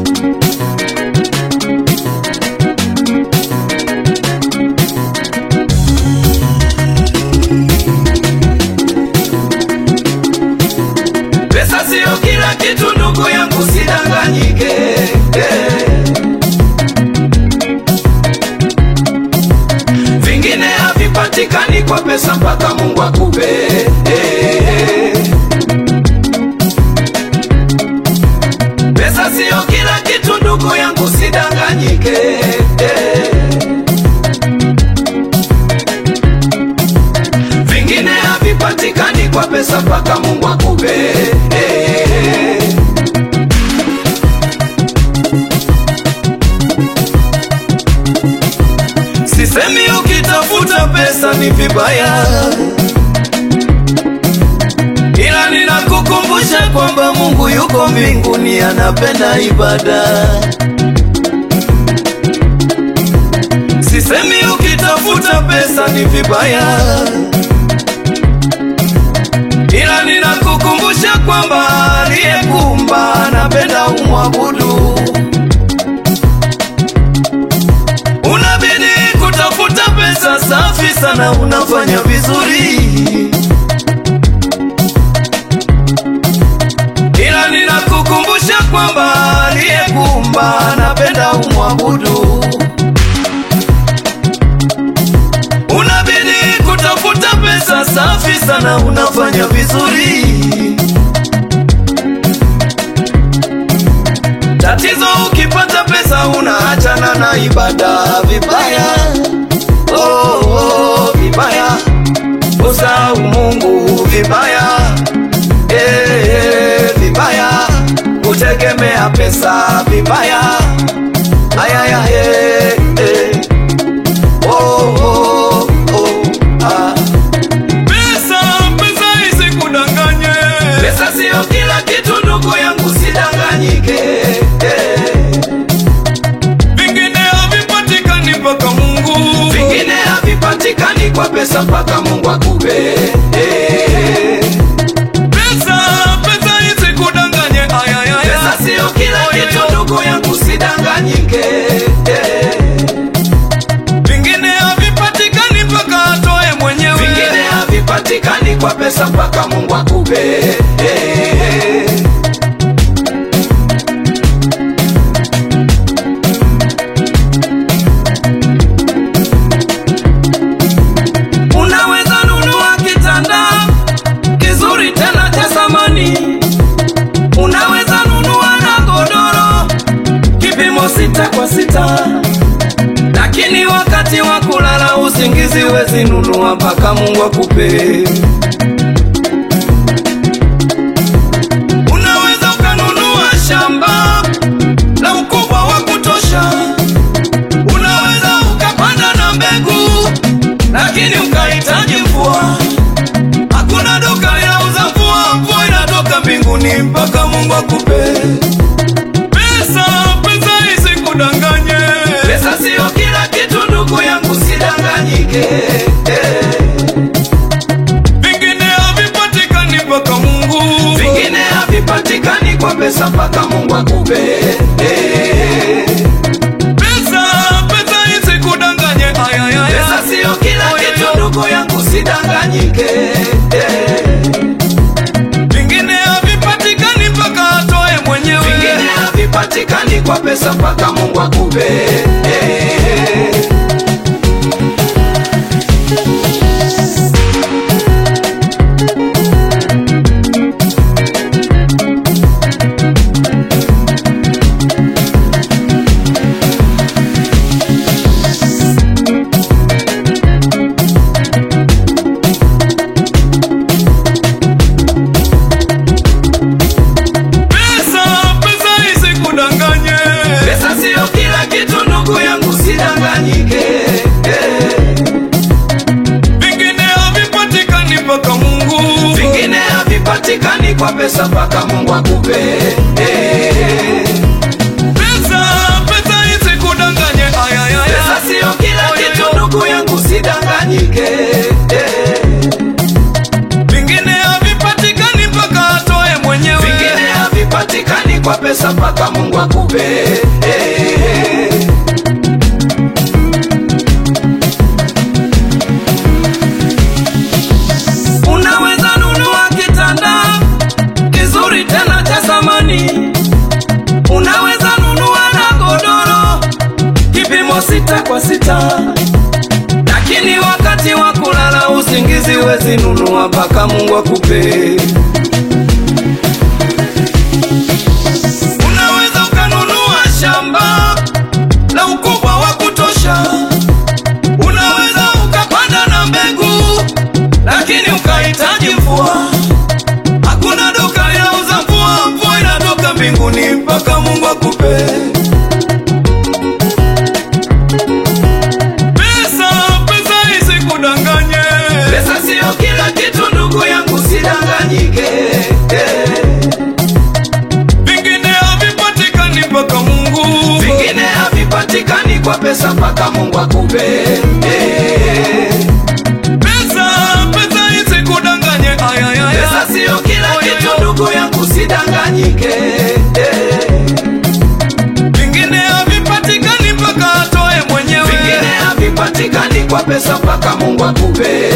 Pesa sio kila kitu ndugu yangu, sidanganyike. Eh. Vingine havipatikani kwa pesa mpaka Mungu akupe. Eh. Pesa sio kila kitu ndugu yangu, sidanganyike. Eh. Vingine havipatikani kwa pesa mpaka Mungu akupe. Eh. Sisemi ukitafuta pesa ni vibaya, ila ninakukumbusha kwamba Mungu yuko mbinguni, anapenda ibada. Sisemi ukitafuta pesa ni vibaya, ila ninakukumbusha kwamba aliyekuumba anapenda umwabudu. Unabidi kutafuta pesa safi sana, unafanya vizuri, ila ninakukumbusha kwamba aliyekuumba anapenda umwabudu. Unabidi kutafuta pesa safi sana, unafanya vizuri. Tatizo ukipata pesa unaachana na ibada vibaya, oh, oh, vibaya, usahau Mungu vibaya, eh, eh, vibaya, kutegemea pesa vibaya, ayaya, eh, eh. Oh, oh, oh, ah. Pesa, pesa isikudanganye. Pesa sio kila kitu ndugu yangu, sidanganyike. Eh. Vingine havipatikani mpaka Mungu. Vingine havipatikani kwa pesa mpaka Mungu akupe. Eh. Pesa, pesa isikudanganye. Ay, ay, ay, Pesa ay. sio kila Oy, oy, kitu oy. ndugu yangu, sidanganyike. Eh. Vingine havipatikani mpaka atoe mwenyewe. Vingine havipatikani kwa pesa mpaka Mungu akupe. Eh. Unaweza nunua kitanda kizuri tena cha samani, unaweza nunua na godoro kipimo sita kwa sita, lakini wakati wa kulala usingizi wezi nunua mpaka Mungu akupe. Unaweza ukanunua shamba la ukubwa wa kutosha, unaweza ukapanda na mbegu, lakini ukahitaji mvua. Hakuna duka linauza mvua, mvua inatoka mbinguni mpaka Mungu akupe. Pesa, pesa isikudanganye. Pesa sio kila kitu ndugu yangu, sidanganyike. Eh. Vingine havipatikani mpaka Mungu. Vingine havipatikani kwa pesa mpaka Mungu akupe. Eh. Pesa, pesa isikudanganye. Ay, ay, ay, Pesa ay. sio kila Oy, oy, kitu oy. ndugu yangu, sidanganyike. Eh. Vingine havipatikani mpaka atoe mwenyewe. Vingine havipatikani kwa pesa mpaka Mungu akupe. Eh. Pesa, pesa isikudanganye. Pesa sio kila kitu ndugu yangu, sidanganyike. Eh. Vingine havipatikani mpaka Mungu. Vingine havipatikani kwa pesa mpaka Mungu akupe. Eh. Pesa, pesa isikudanganye. Ay, ay, ay, Pesa ay. sio kila Oy, oy, kitu oy. ndugu yangu, sidanganyike. Eh. Vingine havipatikani mpaka atoe mwenyewe. Vingine havipatikani kwa pesa mpaka Mungu akupe. akupe eh. Unaweza nunua kitanda kizuri tena cha samani, unaweza nunua na godoro kipimo sita kwa sita, lakini wakati wa kulala usingizi wezi nunua mpaka Mungu akupe. Unaweza ukanunua shamba la ukubwa wa kutosha, unaweza ukapanda na mbegu, lakini ukahitaji mvua. Hakuna duka inauza mvua, mvua inatoka mbinguni mpaka Mungu akupe. Pesa, pesa isikudanganye. Pesa siyo kila kitu, ndugu yangu, sidanganyike. Eh, Vingine havipatikani mpaka Mungu. Vingine havipatikani kwa pesa mpaka Mungu akupe. Eh, Pesa, pesa isikudanganye. Ay, ay, ay, Pesa ay. siyo kila Oy, kitu, oy, oy. ndugu yangu, sidanganyike. Eh, Vingine havipatikani mpaka atoe mwenyewe. Vingine havipatikani kwa pesa mpaka Mungu akupe.